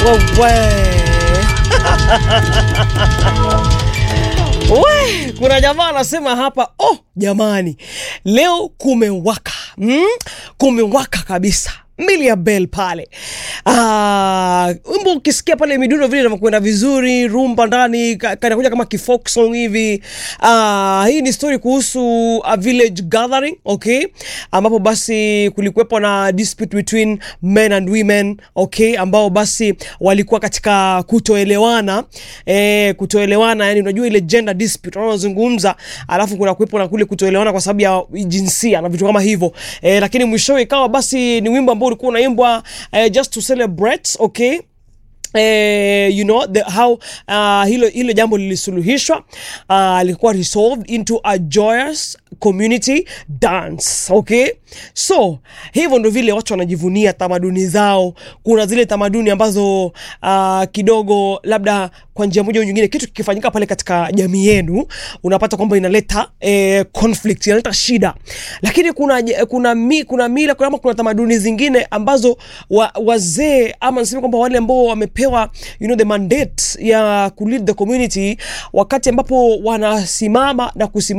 We, kuna jamaa anasema hapa, oh jamani, leo kumewaka mm? Kumewaka kabisa mili ya bel pale. Ah, wimbo ukisikia pale midundo vile inavyokwenda vizuri, rumba ndani ka- kanakuja kama kifolk song hivi. Ah, hii ni story kuhusu a village gathering, okay, ambapo basi kulikuwepo na dispute between men and women, okay, ambao basi walikuwa katika kutoelewana eh, kutoelewana, yani unajua ile gender dispute wanaozungumza, alafu kuna kuwepo na kule kutoelewana kwa sababu ya jinsia na vitu kama hivyo eh, lakini mwishowe ikawa basi ni wimbo ambao ulikuwa unaimbwa eh, just to celebrate okay Eh, you know the, how uh, hilo, hilo jambo lilisuluhishwa uh, lilikuwa resolved into a joyous community dance okay so hivyo ndo vile watu wanajivunia tamaduni zao kuna zile tamaduni ambazo uh, kidogo labda kwa njia moja au nyingine kitu kikifanyika pale katika jamii yenu unapata kwamba inaleta eh, conflict inaleta shida lakini kuna kuna mi, kuna mila kuna, ama kuna tamaduni zingine ambazo wa, wazee ama niseme kwamba wale ambao wamepewa you know, the mandate ya kulead the community wakati ambapo wanasimama na kusimama